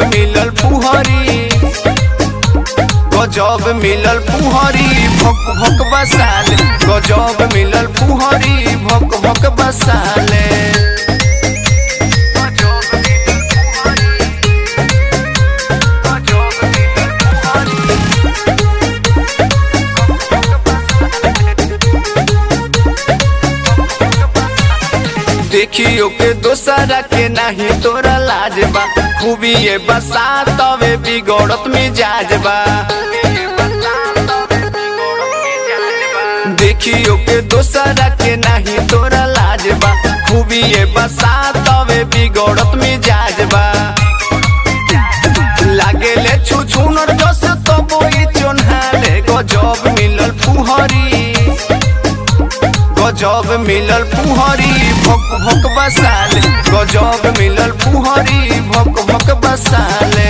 मिलल पुहरी गजब मिलल पुहरी भक भक बसाले गजब मिलल पुहरी भक भक बसाले देखियो के दोसरा के नाही तोरा लाज बा खूबी ये बसा तवे बिगड़त मिजाज बा देखियो के दोसरा के नाही तोरा लाज बा खूबी ये बसा तवे बिगड़त मिजाज बा लागेले छु छुनर जस तबोई चोन्हाले गजब मिलल फुहरी गजब मिलल पुहरी भक भक बसाले गजब मिलल पुहरी भक भक बसाले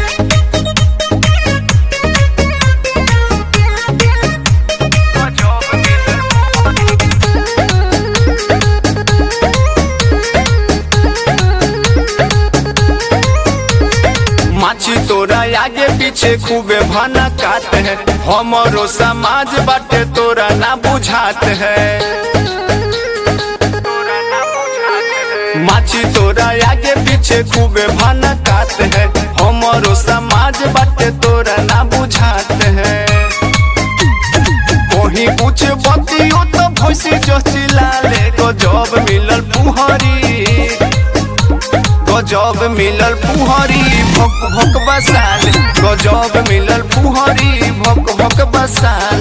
माछी तोरा आगे पीछे खूबे भाना काट है हमारो समाज बाटे तोरा ना बुझात है माछी तोरा आगे पीछे खूबे भाना काट है हमारो समाज बाटे तोरा ना बुझात है कोही कुछ बतियो तो भैसी जोशी लाले गजब मिलल पुहरी गजब मिलल पुहरी भक भक बसाले गजब मिलल पुहरी भक भक बसाले